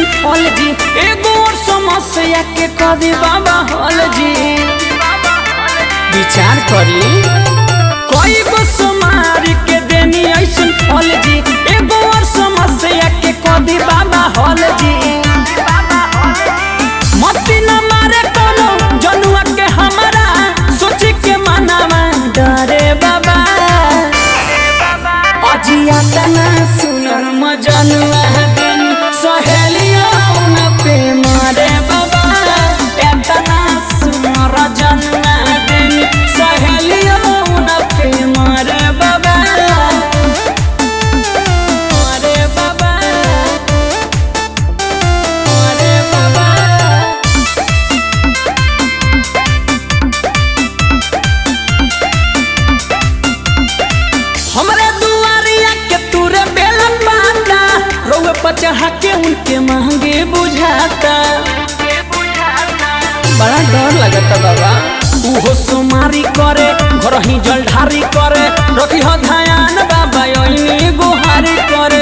फल जी एगो और समस्या के कदी बाबा हल जी विचार करी कोई गो सुमारी के देनी ऐसन फल जी एगो और समस्या के कदी बाबा हल जी मती न मारे कोनो जनुआ के हमारा सोची के मनावा डरे बाबा अजिया तना सुनर मजनुआ दिन सहेलिया न पे मारे बाबा एतना सुनर जनुआ दिन सहेलिया न पे मारे बाबा मारे बाबा मारे बाबा हमरे दुआरिया के तूरे बेलन पाता रोवे पर चढ़ा के उनके महंगे बुझाता बड़ा डर लगता बाबा उहो सोमारी करे घर ही जलधारी करे रखी हो ध्यान बाबा ओइनी गुहारी करे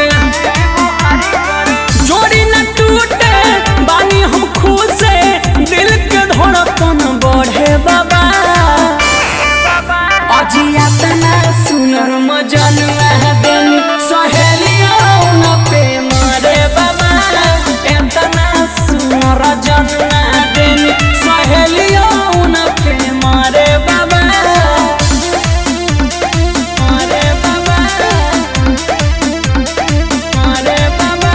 जोड़ी न टूटे बानी हम खुद से दिल के धड़कन बढ़े बाबा अजिया तना सुनर मजनुआ दिन सहेलिया न पे मारे बाबा एतना सुनर जनुआ दिन सहेलिया न पे मारे बाबा मारे बाबा मारे बाबा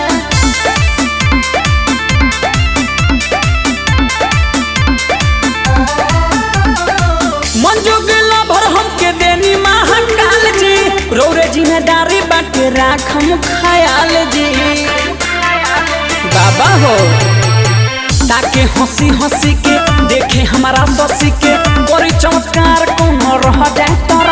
मंजूगला भर हमके देनी महाकाल जी रौरे जिम्मेदारी बाटे राखम खयाल जी बाबा हो ताके हंसी हंसी के देखे हमारा ससी के कोरी चमत्कार कौन रह जाए तो